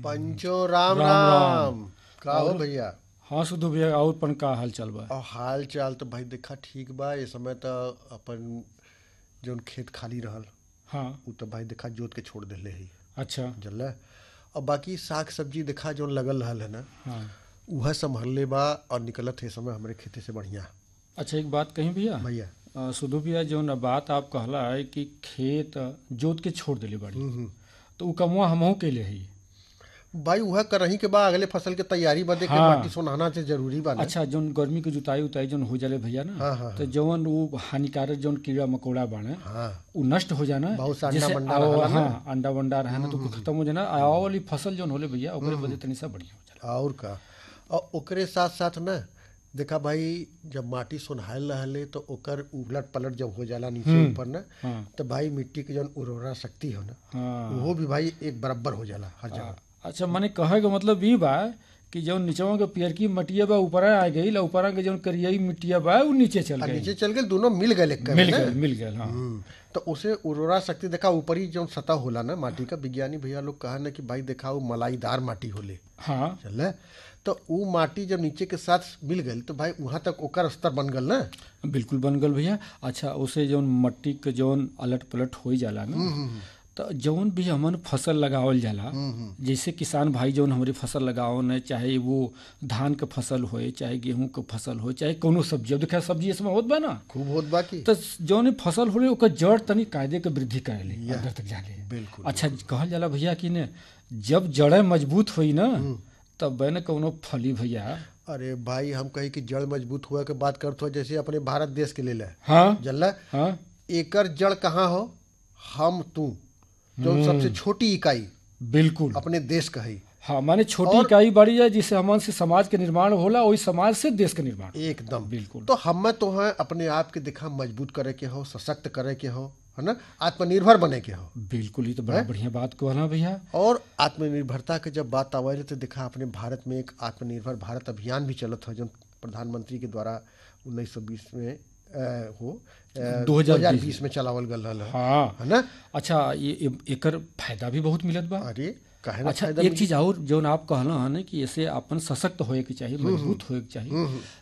पंचो राम राम, राम राम। का हो और? भैया हाँ सुधु भैया और पन का हाल चाल बा और हाल चाल तो भाई देखा ठीक बा ये समय तो अपन जौन खेत खाली रहल हाँ उ तो भाई देखा जोत के छोड़ देले है अच्छा जल और बाकी साग सब्जी देखा जौन लगल रहल है ना हाँ वह संभलले बा और निकलत है समय हमारे खेती से बढ़िया अच्छा एक बात कहीं भैया भैया अ, सुधु भैया जौन बात आप कहला है कि खेत जोत के छोड़ देले बाड़ी हम्म। तो उ कमुआ हमहू के ले ही भाई वह करही के बा अगले फसल के तैयारी बदे के हाँ। माटी सोनाना से जरूरी बा ना अच्छा जौन गर्मी के जुताई उताई जौन हो जाले भैया ना हाँ, हाँ, तो जौन वो हानिकारक जौन कीड़ा मकोड़ा बाणे हाँ उ नष्ट हो जाना बहुत सा अंडा जैसे वंडा आओ- रहला ना। हाँ अंडा वंडा रहे ना तो उ खत्म हो जाना आ आओ वाली फसल जौन होले भैया ओकरे बदे तनी सा बढ़िया हो जाला और का और ओकरे साथ साथ ना देखा भाई जब माटी सोनहायल रहले तो ओकर उलट पलट जब हो जाला नीचे ऊपर ना हाँ तो भाई मिट्टी के जौन उर्वरा शक्ति हो ना हाँ वो भी भाई एक बराबर हो जाला हर जगह अच्छा माने कहे के मतलब ई बा कि जौन नीचवा के पियरकी मटिया बा ऊपर आ गई ऊपर के जौन करियाई मिट्टिया बा उ नीचे चल और गई नीचे चल गए दोनों मिल गए एक मिल गए मिल गए हाँ हम्म, तो उसे उर्वरा शक्ति देखा ऊपरी जो सतह होला ना माटी का विज्ञानी भैया लोग कहा ना कि भाई देखा वो मलाईदार माटी होले हाँ चल तो वो माटी जब नीचे के साथ मिल गई तो भाई वहां तक ओकर स्तर बन गल ना बिल्कुल बन गल भैया अच्छा उसे जौन मट्टी के जौन अलट पलट हो जाला ना तो जौन भी हमन फसल लगावल जाला जैसे किसान भाई जौन हमारी फसल लगावन चाहे वो धान के फसल होए चाहे गेहूं के फसल हो चाहे कोनो सब्जी अब देखा सब्जी इसमें होत बा ना खूब होत बाकी तो जौन ई फसल हो रही ओकर जड़ तनी कायदे के वृद्धि करेले अंदर तक जाले बिल्कुल अच्छा कहल जाला भैया कि ने जब जड़ें मजबूत हुई ना तब न कौनो फली भैया अरे भाई हम कही कि जड़ मजबूत हुआ के बात करते हो जैसे अपने भारत देश के ले हाँ जल्ला हाँ एकर जड़ कहाँ हो हम तू जो सबसे छोटी इकाई बिल्कुल अपने देश का है हाँ माने छोटी इकाई बड़ी है जिससे हमन से समाज के निर्माण होला वही समाज से देश के निर्माण एकदम बिल्कुल तो हम तो हैं अपने आप के दिखा मजबूत करे के हो सशक्त करे के हो है ना आत्मनिर्भर बने के हो बिल्कुल ये तो बड़ा बढ़िया बात कहना भैया और आत्मनिर्भरता के जब बात आवे तो देखा अपने भारत में एक आत्मनिर्भर भारत अभियान भी चलत है जो प्रधानमंत्री के द्वारा 1920 में अ, हो अ, 2020 2020 में चलावल गल रहल है हाँ है ना अच्छा ये ये- एकर फायदा भी बहुत मिलत बा अरे काहे ना अच्छा फायदा एक चीज और जौन आप कहना है ना कि ऐसे अपन सशक्त होए के चाहिए मजबूत होए के चाहिए